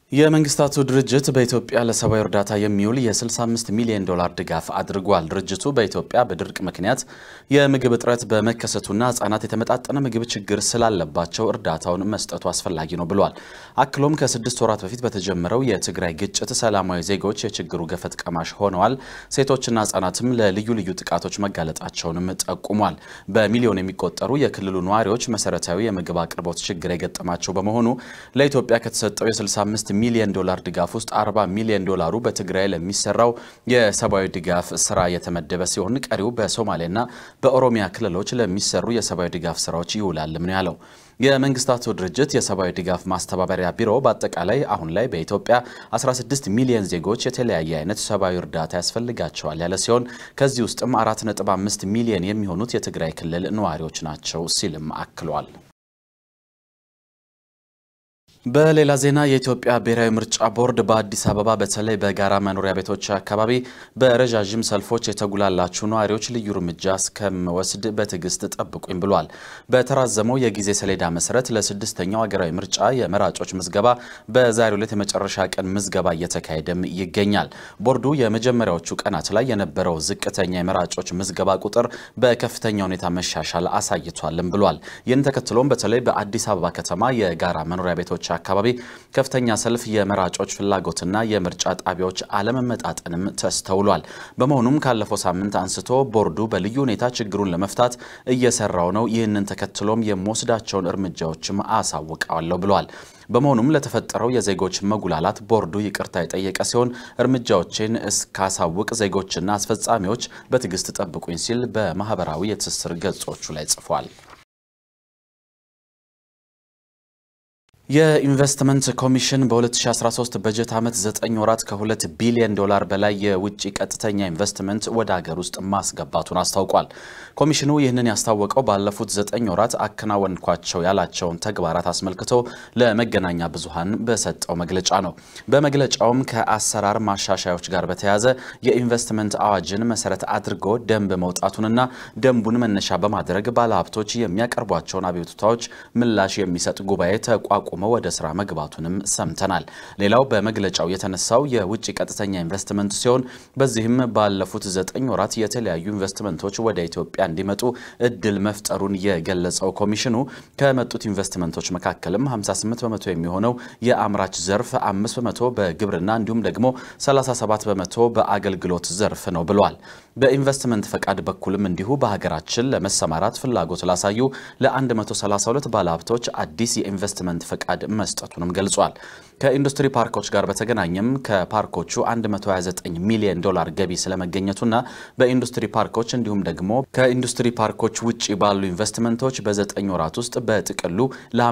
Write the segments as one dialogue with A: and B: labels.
A: የመንግስታቱ ድርጅት በኢትዮጵያ ለሰብአዊ እርዳታ የሚውል የ65 ሚሊዮን ዶላር ድጋፍ አድርጓል። ድርጅቱ በኢትዮጵያ በድርቅ ምክንያት የምግብ እጥረት በመከሰቱና ሕጻናት የተመጣጠነ ምግብ ችግር ስላለባቸው እርዳታውን መስጠቱ አስፈላጊ ነው ብሏል። አክሎም ከስድስት ወራት በፊት በተጀመረው የትግራይ ግጭት ሰላማዊ ዜጎች የችግሩ ገፈት ቀማሽ ሆነዋል፣ ሴቶችና ሕጻናትም ለልዩ ልዩ ጥቃቶች መጋለጣቸውንም ጠቁሟል። በሚሊዮን የሚቆጠሩ የክልሉ ነዋሪዎች መሰረታዊ የምግብ አቅርቦት ችግር የገጠማቸው በመሆኑ ለኢትዮጵያ ከተሰጠው የ65 ሚሊዮን ዶላር ድጋፍ ውስጥ 40 ሚሊዮን ዶላሩ በትግራይ ለሚሰራው የሰብአዊ ድጋፍ ስራ የተመደበ ሲሆን ቀሪው በሶማሌና በኦሮሚያ ክልሎች ለሚሰሩ የሰብአዊ ድጋፍ ስራዎች ይውላልም ነው ያለው። የመንግስታቱ ድርጅት የሰብአዊ ድጋፍ ማስተባበሪያ ቢሮ በአጠቃላይ አሁን ላይ በኢትዮጵያ 16 ሚሊዮን ዜጎች የተለያየ አይነት ሰብአዊ እርዳታ ያስፈልጋቸዋል ያለ ሲሆን ከዚህ ውስጥም 4.5 ሚሊዮን የሚሆኑት የትግራይ ክልል ነዋሪዎች ናቸው ሲልም አክሏል። በሌላ ዜና የኢትዮጵያ ብሔራዊ ምርጫ ቦርድ በአዲስ አበባ በተለይ በጋራ መኖሪያ ቤቶች አካባቢ በረዣዥም ሰልፎች የተጉላላችሁ ነዋሪዎች ልዩ እርምጃ እስከምወስድ በትዕግስት ጠብቁኝ ብሏል። በተራዘመው የጊዜ ሰሌዳ መሰረት ለስድስተኛው ሀገራዊ ምርጫ የመራጮች ምዝገባ በዛሬው ዕለት የመጨረሻ ቀን ምዝገባ እየተካሄደም ይገኛል። ቦርዱ የመጀመሪያዎቹ ቀናት ላይ የነበረው ዝቅተኛ የመራጮች ምዝገባ ቁጥር በከፍተኛ ሁኔታ መሻሻል አሳይቷልም ብሏል። ይህን ተከትሎም በተለይ በአዲስ አበባ ከተማ የጋራ መኖሪያ ቤቶች አካባቢ ከፍተኛ ሰልፍ፣ የመራጮች ፍላጎትና የምርጫ ጣቢያዎች አለመመጣጠንም ተስተውሏል። በመሆኑም ካለፈው ሳምንት አንስቶ ቦርዱ በልዩ ሁኔታ ችግሩን ለመፍታት እየሰራው ነው። ይህንን ተከትሎም የምወስዳቸውን እርምጃዎችም አሳውቀዋለሁ ብለዋል። በመሆኑም ለተፈጠረው የዜጎች መጉላላት ቦርዱ ይቅርታ የጠየቀ ሲሆን እርምጃዎችን እስካሳውቅ ዜጎችና አስፈጻሚዎች በትዕግስት ጠብቁኝ ሲል በማህበራዊ የትስስር ገጾቹ ላይ ጽፏል። የኢንቨስትመንት ኮሚሽን በ2013 በጀት ዓመት 9 ወራት ከ2 ቢሊዮን ዶላር በላይ የውጭ ቀጥተኛ ኢንቨስትመንት ወደ ሀገር ውስጥ ማስገባቱን አስታውቋል። ኮሚሽኑ ይህንን ያስታወቀው ባለፉት 9 ወራት አከናወንኳቸው ያላቸውን ተግባራት አስመልክቶ ለመገናኛ ብዙሃን በሰጠው መግለጫ ነው። በመግለጫውም ከአሰራር ማሻሻዮች ጋር በተያያዘ የኢንቨስትመንት አዋጅን መሰረት አድርጎ ደንብ መውጣቱንና ደንቡን መነሻ በማድረግ ባለሀብቶች የሚያቀርቧቸውን አቤቱታዎች ምላሽ የሚሰጥ ጉባኤ ተቋቁሞ ወደ ስራ መግባቱንም ሰምተናል። ሌላው በመግለጫው የተነሳው የውጭ ቀጥተኛ ኢንቨስትመንት ሲሆን በዚህም ባለፉት ዘጠኝ ወራት የተለያዩ ኢንቨስትመንቶች ወደ ኢትዮጵያ እንዲመጡ እድል መፍጠሩን የገለጸው ኮሚሽኑ ከመጡት ኢንቨስትመንቶች መካከልም 58 በመቶ የሚሆነው የአምራች ዘርፍ፣ 5 በመቶ በግብርና እንዲሁም ደግሞ 37 በመቶ በአገልግሎት ዘርፍ ነው ብሏል። በኢንቨስትመንት ፈቃድ በኩልም እንዲሁ በሀገራችን ለመሰማራት ፍላጎት ላሳዩ ለ132 ባለሀብቶች አዲስ የኢንቨስትመንት ፈቃድ መስጠቱንም ገልጿል። ከኢንዱስትሪ ፓርኮች ጋር በተገናኘም ከፓርኮቹ 129 ሚሊዮን ዶላር ገቢ ስለመገኘቱና በኢንዱስትሪ ፓርኮች እንዲሁም ደግሞ ከኢንዱስትሪ ፓርኮች ውጭ ባሉ ኢንቨስትመንቶች በዘጠኝ ወራት ውስጥ በጥቅሉ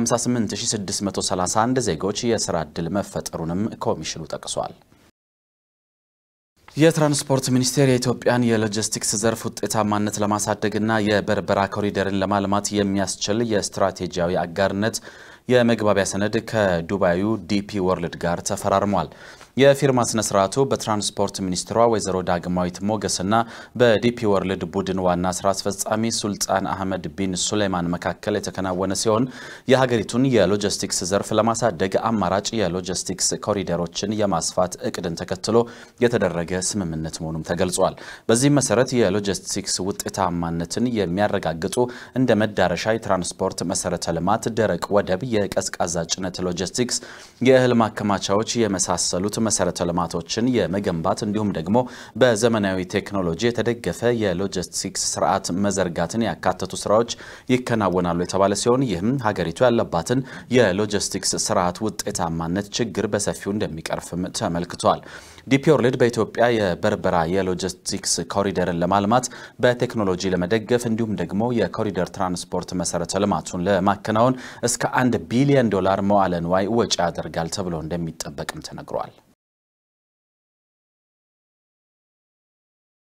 A: ለ58631 ዜጎች የስራ ዕድል መፈጠሩንም ኮሚሽኑ ጠቅሷል። የትራንስፖርት ሚኒስቴር የኢትዮጵያን የሎጂስቲክስ ዘርፍ ውጤታማነት ለማሳደግና የበርበራ ኮሪደርን ለማልማት የሚያስችል የስትራቴጂያዊ አጋርነት የመግባቢያ ሰነድ ከዱባዩ ዲፒ ወርልድ ጋር ተፈራርሟል። የፊርማ ስነ ስርዓቱ በትራንስፖርት ሚኒስትሯ ወይዘሮ ዳግማዊት ሞገስና በዲፒ ወርልድ ቡድን ዋና ስራ አስፈጻሚ ሱልጣን አህመድ ቢን ሱሌማን መካከል የተከናወነ ሲሆን የሀገሪቱን የሎጂስቲክስ ዘርፍ ለማሳደግ አማራጭ የሎጂስቲክስ ኮሪደሮችን የማስፋት እቅድን ተከትሎ የተደረገ ስምምነት መሆኑም ተገልጿል። በዚህም መሰረት የሎጂስቲክስ ውጤታማነትን የሚያረጋግጡ እንደ መዳረሻ የትራንስፖርት መሰረተ ልማት፣ ደረቅ ወደብ፣ የቀዝቃዛ ጭነት ሎጂስቲክስ፣ የእህል ማከማቻዎች የመሳሰሉት መሰረተ ልማቶችን የመገንባት እንዲሁም ደግሞ በዘመናዊ ቴክኖሎጂ የተደገፈ የሎጂስቲክስ ስርዓት መዘርጋትን ያካተቱ ስራዎች ይከናወናሉ የተባለ ሲሆን ይህም ሀገሪቱ ያለባትን የሎጂስቲክስ ስርዓት ውጤታማነት ችግር በሰፊው እንደሚቀርፍም ተመልክቷል። ዲፒ ወርልድ በኢትዮጵያ የበርበራ የሎጂስቲክስ ኮሪደርን ለማልማት በቴክኖሎጂ ለመደገፍ እንዲሁም ደግሞ የኮሪደር ትራንስፖርት መሰረተ ልማቱን ለማከናወን እስከ አንድ ቢሊዮን ዶላር መዋለ ንዋይ ወጪ ያደርጋል ተብሎ እንደሚጠበቅም ተነግሯል።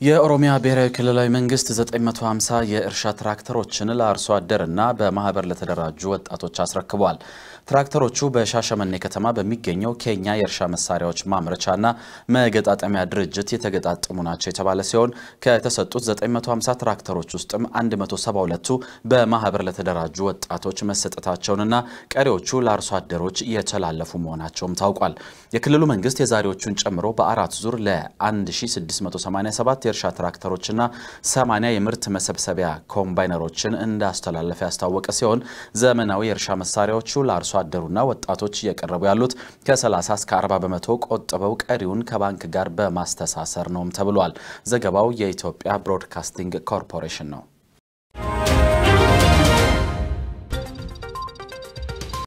A: የኦሮሚያ ብሔራዊ ክልላዊ መንግስት 950 የእርሻ ትራክተሮችን ለአርሶ አደርና በማህበር ለተደራጁ ወጣቶች አስረክቧል። ትራክተሮቹ በሻሸመኔ ከተማ በሚገኘው ኬኛ የእርሻ መሳሪያዎች ማምረቻና መገጣጠሚያ ድርጅት የተገጣጠሙ ናቸው የተባለ ሲሆን ከተሰጡት 950 ትራክተሮች ውስጥም 172ቱ በማህበር ለተደራጁ ወጣቶች መሰጠታቸውንና ቀሪዎቹ ለአርሶ አደሮች የተላለፉ መሆናቸውም ታውቋል። የክልሉ መንግስት የዛሬዎቹን ጨምሮ በአራት ዙር ለ1687 የእርሻ ትራክተሮችና 80 የምርት መሰብሰቢያ ኮምባይነሮችን እንዳስተላለፈ ያስታወቀ ሲሆን ዘመናዊ የእርሻ መሳሪያዎቹ ለአርሶ አደሩና ወጣቶች እየቀረቡ ያሉት ከ30 እስከ 40 በመቶ ቆጥበው ቀሪውን ከባንክ ጋር በማስተሳሰር ነውም ተብሏል። ዘገባው የኢትዮጵያ ብሮድካስቲንግ ኮርፖሬሽን ነው።